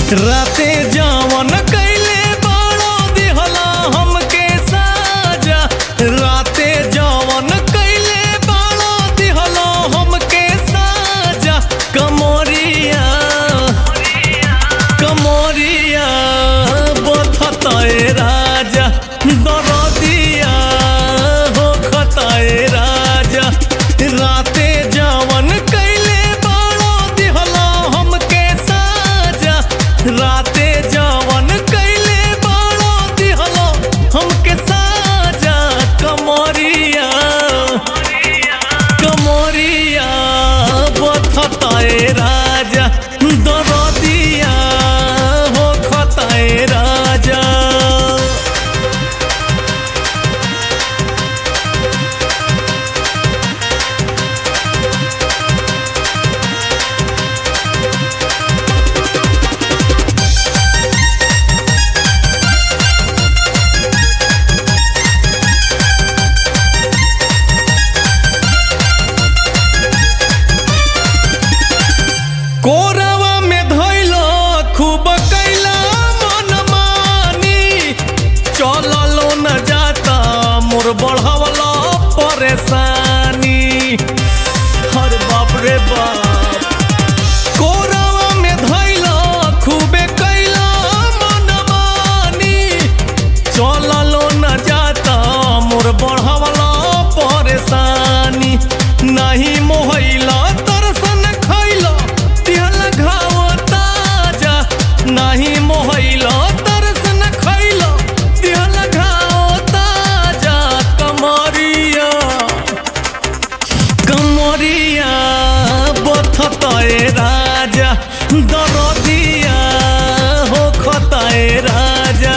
राते जवन कैले बाड़ो दिहला हमके साजा राते जवन कैले बाड़ो दिहला हमके साजा कमोरिया कमोरिया बथताए राजा दरदिया हो खताए राजा राते जवन कैले बाड़ो दिहला हमके साजा राते जवन कैले बाड़ो दिहला हमके साजा कमरिया कमरिया बथताए राजा दरदिया हो खताए राजा कोरवा में धैला खूब कैला मन मानी चललो न जाता मोर बढ़वला परेशानी हर बाप रे बाप कोरवा में धैला खूबे कैला मन मानी चललो न जाता मोर बढ़वला परेशानी नहीं मोहैला तरसन खैला तिहल घाव ताजा नहीं मोहैला तरसन खैला तिहल घाव ताजा कमरिया कमरिया बथताए राजा दरदिया हो खताए राजा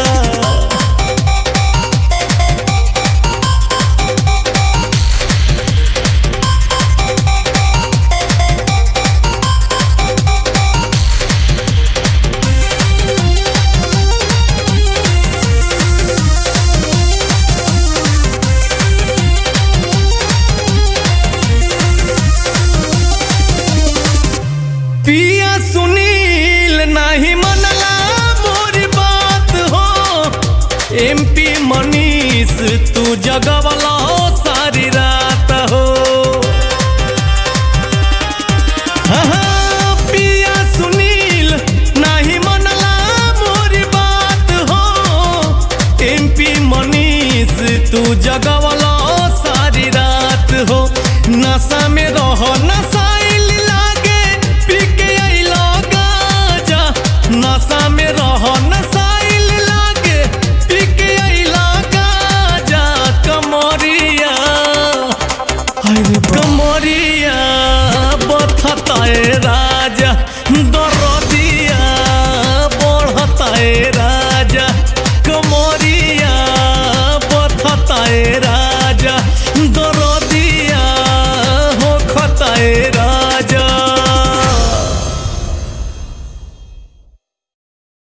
पिया सुनील नहीं मनला मोरी बात हो एमपी मनीष तू जगवला सारी रात हो हाँ, हाँ, पिया सुनील नहीं मनला मोरी बात हो एमपी मनीष तू जगवला सारी रात हो नशा में रहो नशाइल लागे पी के अइलो गाजा नशा में रहो नशाइल लागे पी के अइलो गाजा कमरिया अरे कमरिया बथताए राजा दरदिया बढ़ताए राजा कमरिया बथताए राजा दरदिया हो खताए